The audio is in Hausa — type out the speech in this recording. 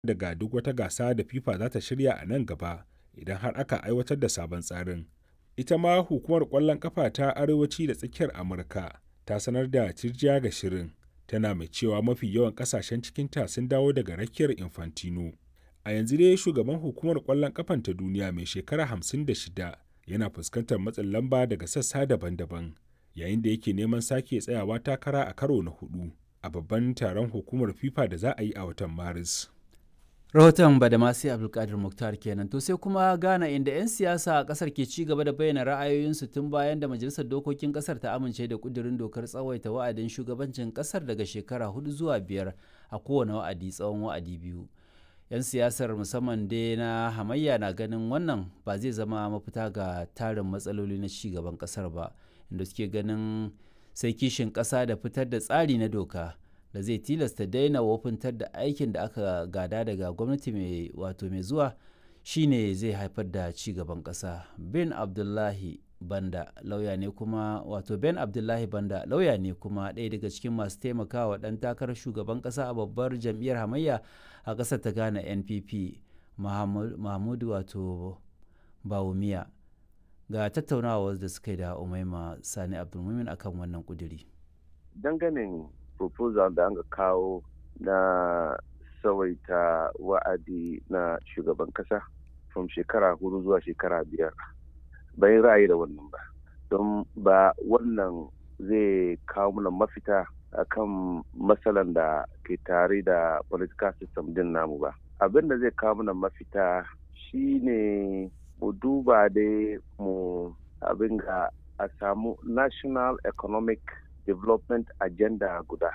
daga duk wata gasa da FIFA za ta shirya a nan gaba idan har aka aiwatar da sabon tsarin. Ita ma hukumar ƙwallon ƙafa ta Arewaci da Tsakiyar Amurka ta sanar da tirjiya ga shirin, tana mai cewa mafi yawan ƙasashen cikinta sun dawo daga rakiyar Infantino. A yanzu dai shugaban hukumar ƙwallon ƙafan ta duniya mai shekara 56 yana fuskantar matsin lamba daga sassa daban-daban, yayin da yake neman sake tsayawa takara a karo na hudu a babban taron hukumar FIFA da za a yi a watan Maris. rahoton badamasi abdulkadir muktar kenan to sai kuma ghana inda 'yan siyasa a kasar ke ci gaba da bayyana ra'ayoyinsu tun bayan da majalisar dokokin kasar ta amince da kudirin dokar tsawaita wa'adin shugabancin kasar daga shekara hudu zuwa biyar a kowane wa'adi tsawon wa'adi biyu 'yan siyasar musamman dai na hamayya na ganin wannan ba zai zama mafita ga tarin matsaloli na ci gaban kasar ba inda suke ganin sai kishin kasa da fitar da tsari na doka da zai tilasta daina wofintar da aikin da aka gada daga gwamnati mai wato mai zuwa shine zai haifar da ci gaban ƙasa ben abdullahi banda lauya ne kuma wato ben abdullahi banda lauya ne kuma ɗaya daga cikin masu taimakawa ɗan takarar shugaban ƙasa a babbar jam'iyyar hamayya a ƙasar ta ghana npp mahmudu wato bawumiya ga tattaunawa da suka yi da umaima sani abdulmumin akan wannan kuduri danganin proposal da aka kawo na tsawaita wa'adi na shugaban kasa from shekara hudu zuwa shekara biyar bayan ra'ayi da wannan ba don ba wannan zai kawo mana mafita akan matsalan da ke tare da political system din namu ba abin da zai kawo mana mafita shine mu duba dai mu abin ga a samu national economic development agenda guda